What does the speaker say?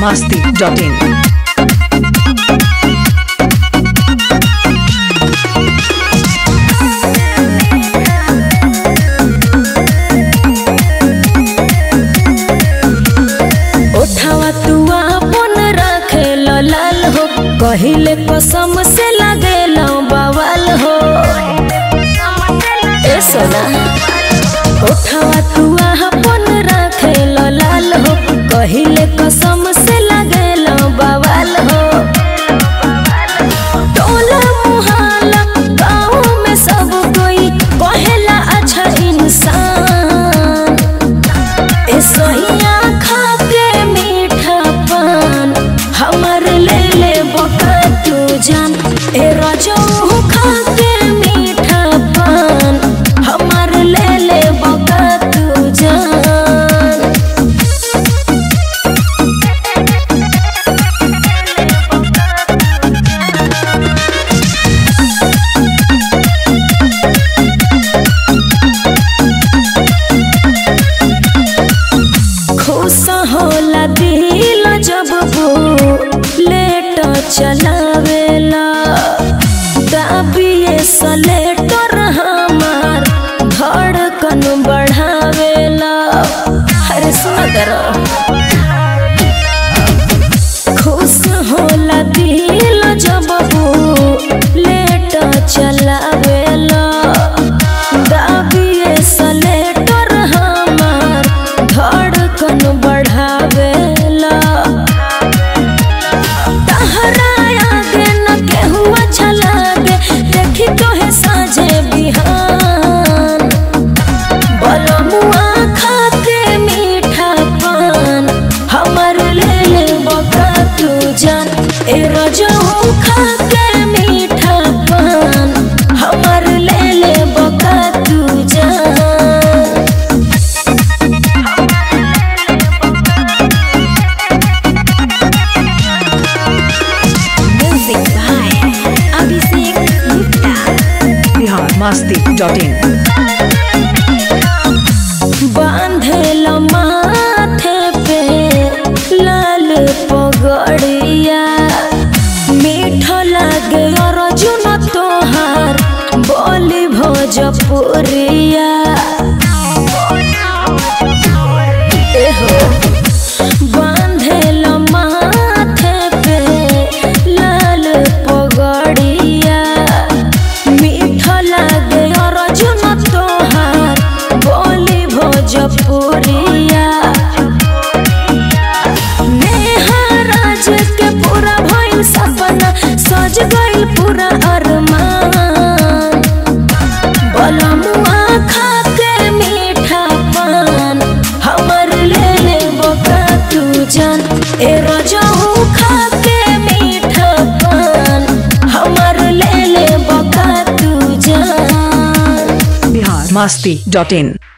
masti.in. उठावा तू अपन रखे लाल हो कहिले कसम से लगे बवाल हो ए सोना उठावा तू अपन रखे लाल हो कहिले कसम से लगे बवाल हो टोला मुहल्ला गाँव में सब कोई कहेला अच्छा इंसान ए सोहिया खा के मीठा पान हमर ले ले बका तू जान ए रजो खा के मीठा पान हमर ले ले बका तू जान खुश होला दिल जब वो लेट चलावेला दाबिए सलेटर हमार धड़कन बढ़ावेला अरे सुना करो खुश होला दिल जब वो लेट चलावेला दाबिए सलेटर हमार धड़कन बढ़ावेला तहरा आगे न केहू अच्छा लागे देखी तोहे साझे बिहान बलमुआ खा के मीठा पान हमर ले ले बका तू जान ए रजहू खा के मीठा पान हमर ले ले बका तू जान Music by Abhishek Gupta. Bihar masti.in. बांधल माथे पे लाल पगड़िया मीठ लागे अर्जुन तोहार बोली भोजपुरिया एहो बांधल माथे पे लाल पगड़िया मीठ लागे अर्जुन तोहार बोली भोजपुरिया नेहा राज के पूरा भइल सपना सज गइल पूरा अरमान बलमुआ खा के मीठा पान हमर ले ले बका तू जान ए रजहू खा के मीठा पान हमर ले ले बका तू जान Bihar masti.in.